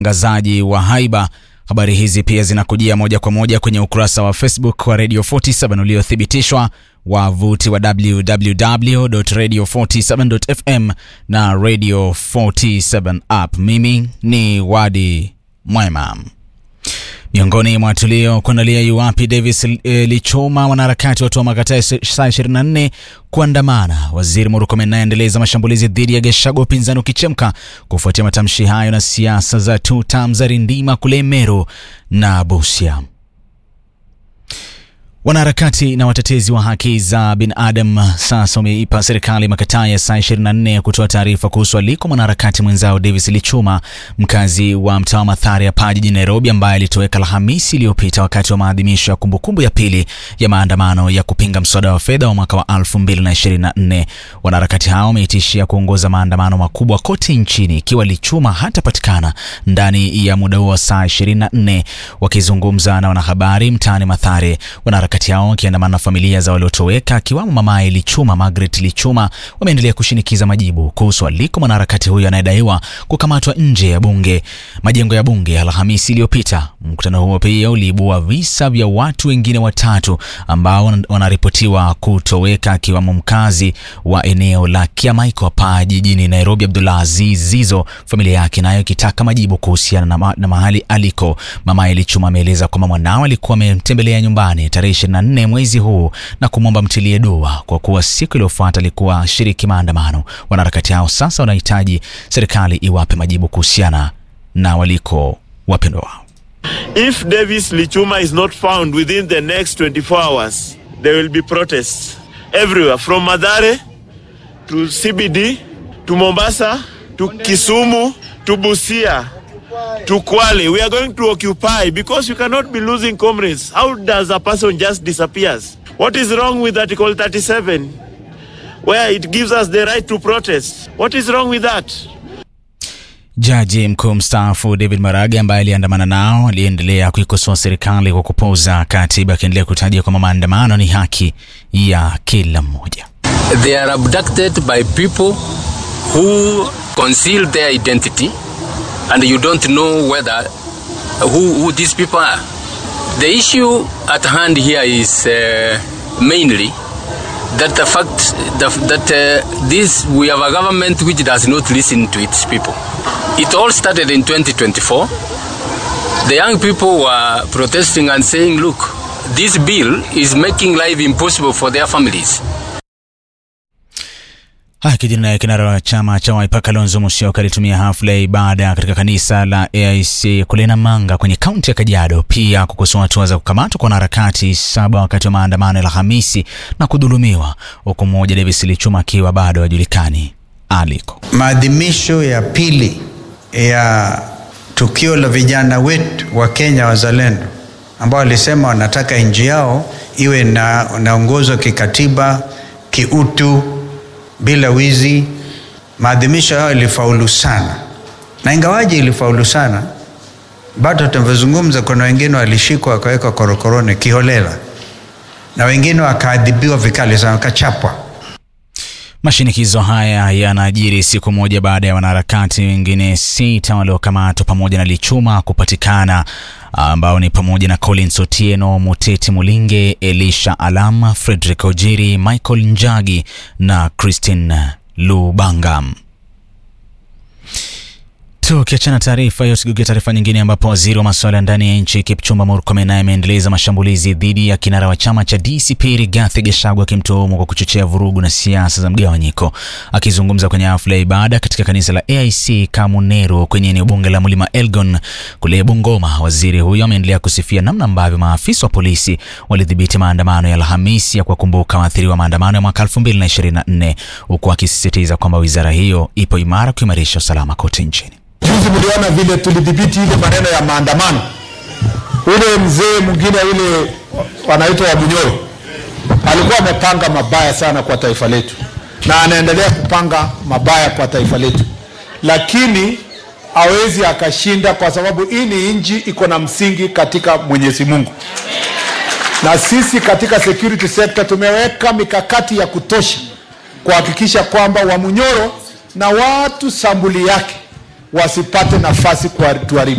watangazaji wa haiba. Habari hizi pia zinakujia moja kwa moja kwenye ukurasa wa Facebook wa Radio 47 uliothibitishwa, wavuti wa www.radio47.fm na Radio 47 app. Mimi ni Wadi Mwema. Miongoni mwa tulio kuandalia yuwapi Davis eh, Lichuma, wanaharakati watoa makataa saa 24 kuandamana. Waziri Murkomen anaendeleza mashambulizi dhidi ya Gachagua, upinzani ukichemka kufuatia matamshi hayo na siasa za two term za rindima kule Meru na Busia. Wanaharakati na watetezi wa haki za binadamu sasa wameipa serikali makataa ya saa 24 ya kutoa taarifa kuhusu aliko mwanaharakati mwenzao Davis Lichuma, mkazi wa mtaa wa Mathare hapa jijini Nairobi, ambaye alitoweka Alhamisi iliyopita wakati wa maadhimisho ya kumbukumbu ya pili ya maandamano ya kupinga mswada wa fedha wa mwaka wa 2024. Wanaharakati hao wameitishia kuongoza maandamano makubwa kote nchini ikiwa Lichuma hatapatikana ndani ya muda huo wa saa 24. Wakizungumza na wanahabari mtaani Mathare, wanaharakati hao wakiandamana na familia za waliotoweka akiwamo mamaye Lichuma, Margaret Lichuma, wameendelea kushinikiza majibu kuhusu aliko mwanaharakati huyo anayedaiwa kukamatwa nje ya bunge majengo ya bunge Alhamisi iliyopita. Mkutano huo pia uliibua visa vya watu wengine watatu ambao wanaripotiwa kutoweka akiwamo mkazi wa eneo la Kiamaiko hapa jijini Nairobi, Abdullah Aziz Zizo, familia yake nayo ikitaka majibu kuhusiana na, ma na mahali aliko. Mamaye Lichuma ameeleza kwamba mwanao alikuwa amemtembelea nyumbani tarehe 24 mwezi huu na kumwomba mtilie dua kwa kuwa siku iliyofuata alikuwa shiriki maandamano. Wanaharakati hao sasa wanahitaji serikali iwape majibu kuhusiana na waliko wapendwa wao. If Davis Lichuma is not found within the next 24 hours, there will be protests everywhere from Madare to CBD to Mombasa to Kisumu to Busia to Kwale. We are going to occupy because you cannot be losing comrades. How does a person just disappears? What is wrong with Article 37 where it gives us the right to protest? What is wrong with that? Jaji mkuu mstaafu David Maraga ambaye aliandamana nao aliendelea kuikosoa serikali kwa kupuuza katiba, akiendelea kutaja kwamba maandamano ni haki ya kila mmoja. They are abducted by people who conceal their identity and you don't know whether who, who these people are. The issue at hand here is uh, mainly that the fact that, that uh, this we have a government which does not listen to its people. It all started in 2024. The young people were protesting and saying, look, this bill is making life impossible for their families. Haya, kijana naye kinara wa chama cha Wiper Kalonzo Musyoka alitumia hafla ya ibada katika kanisa la AIC kule Namanga kwenye kaunti ya Kajiado, pia kukosoa hatua za kukamatwa kwa wanaharakati saba wakati wa maandamano ya Alhamisi na kudhulumiwa, huku mmoja Davis Lichuma akiwa bado hajulikani aliko. Maadhimisho ya pili ya tukio la vijana wetu wa Kenya wazalendo ambao walisema wanataka nchi yao iwe na naongozwa kikatiba, kiutu, bila wizi. Maadhimisho hayo ilifaulu sana, na ingawaji ilifaulu sana, bado tunavyozungumza, kuna wengine walishikwa wakawekwa korokoroni kiholela, na wengine wakaadhibiwa vikali sana, wakachapwa. Mashinikizo haya yanajiri siku moja baada ya wanaharakati wengine sita waliokamatwa pamoja na Lichuma kupatikana ambao ni pamoja na Collins Otieno, Muteti Mulinge, Elisha Alama, Frederick Ojiri, Michael Njagi na Christine Lubanga. Tukiachana taarifa hiyo, tugeukia taarifa nyingine, ambapo waziri wa masuala ya ndani ya nchi Kipchumba Murkomen naye ameendeleza mashambulizi dhidi ya kinara wa chama cha DCP Rigathi Gachagua, akimtuhumu kwa kuchochea vurugu na siasa za mgawanyiko. Akizungumza kwenye hafla ya ibada katika kanisa la AIC Kamunero kwenye eneo bunge la Mlima Elgon kule Bungoma, waziri huyo ameendelea kusifia namna ambavyo maafisa wa polisi walidhibiti maandamano ya Alhamisi ya kuwakumbuka waathiriwa maandamano ya mwaka 2024 huku akisisitiza kwamba wizara hiyo ipo imara kuimarisha usalama kote nchini. Juzi mliona vile tulidhibiti ile maneno ya maandamano. Ule mzee mwingine ule wanaitwa Wabunyoro alikuwa amepanga mabaya sana kwa taifa letu, na anaendelea kupanga mabaya kwa taifa letu, lakini hawezi akashinda, kwa sababu hii ni nchi iko na msingi katika Mwenyezi Mungu, na sisi katika security sector tumeweka mikakati ya kutosha kuhakikisha kwamba Wamunyoro na watu sambuli yake wasipate nafasi kutuharibia.